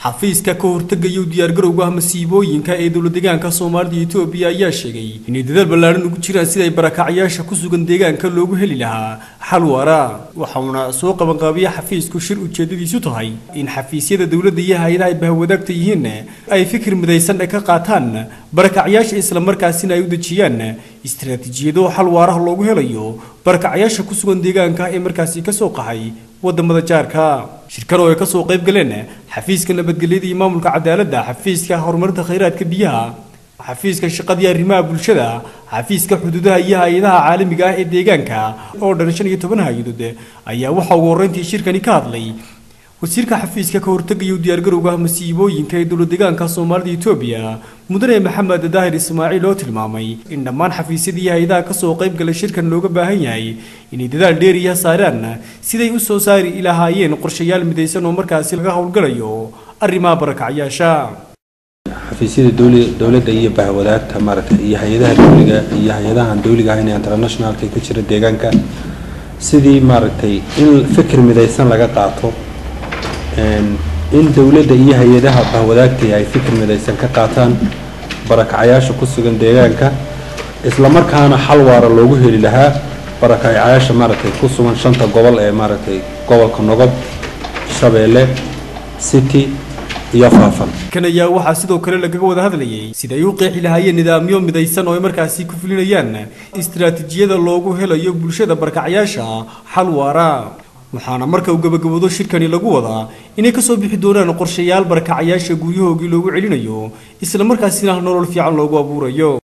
xafiiska ka hortegaya u diyaargarowga masiibooyinka ee dowla deegaanka soomaalida iyo etoobiya ayaa sheegay inay dadaal ballaaran ugu jiraan sida ay barakacyaasha ku sugan deegaanka loogu heli lahaa xal waara waxauna soo qabanqaabiya xafiisku shir ujeedadiisu tahay in xafiisyada dowladda iyo hay-adaha ay bahwadaagta yihiin ay fikir midaysan ka qaataan barakacyaasha islamarkaasina ay u dejiyaan istaraatiijiyado xal waaraha loogu helayo barakacyaasha ku sugan deegaanka ee markaasi kasoo qaxay wadamada jaarka shirkan oo ay kasoo qayb galeen xafiiska nabadgelyada iyo maamulka cadaaladda xafiiska horumarinta khayraadka biyaha xafiiska shaqadii arrimaha bulshada xafiiska xuduudaha iyo hay-adaha caalamiga ah ee deegaanka oo dhan shan iyo toban hay-adood ayaa waxaa ugu horreyntii shirkani ka hadlay wasiirka xafiiska ka hortegaya u diyaargarowga masiibooyinka ee dowla deegaanka soomaalida etoobiya mudane maxamed daahir ismaaciil oo tilmaamay in dhammaan xafiisyadii hay-adaha kasoo qayb galay shirkan looga baahan yahay inay dadaal dheeriya saaraan siday u soo saari lahaayeen qorshayaal midaysan oo markaasi laga howlgalayo arrimaha barakacyaasha xafiisyada dowladda iyo bahwadaagta maaragtay iyo hay-adaha dowliga iyo hay-adahan dowliga ahayn ee internationalka ka jira deegaanka sidii maaragtay in fikir midaysan laga qaato in dowladda iyo hay-adaha bahwadaagtay ay fikir midaysan ka qaataan barakacyaasha ku sugan deegaanka islamarkaana xal waara loogu heli lahaa barakacyaasha maaragtay ku sugan shanta gobol ee maaragtay gobolka nogob shabeelle city iyo faafan kan ayaa waxaa sidoo kale lagaga wada hadlayay sida ay u qeexi lahaayeen nidaamyo midaysan oo ay markaasi ku fulinayaan istaraatiijiyada loogu helayo bulshada barakacyaasha xal waara waxaana marka uu gabagaboodo shirkani lagu wadaa inay kasoo bixi doonaan qorshayaal barakacyaasha guryahoogii loogu celinayo isla markaasina nolol fiican loogu abuurayo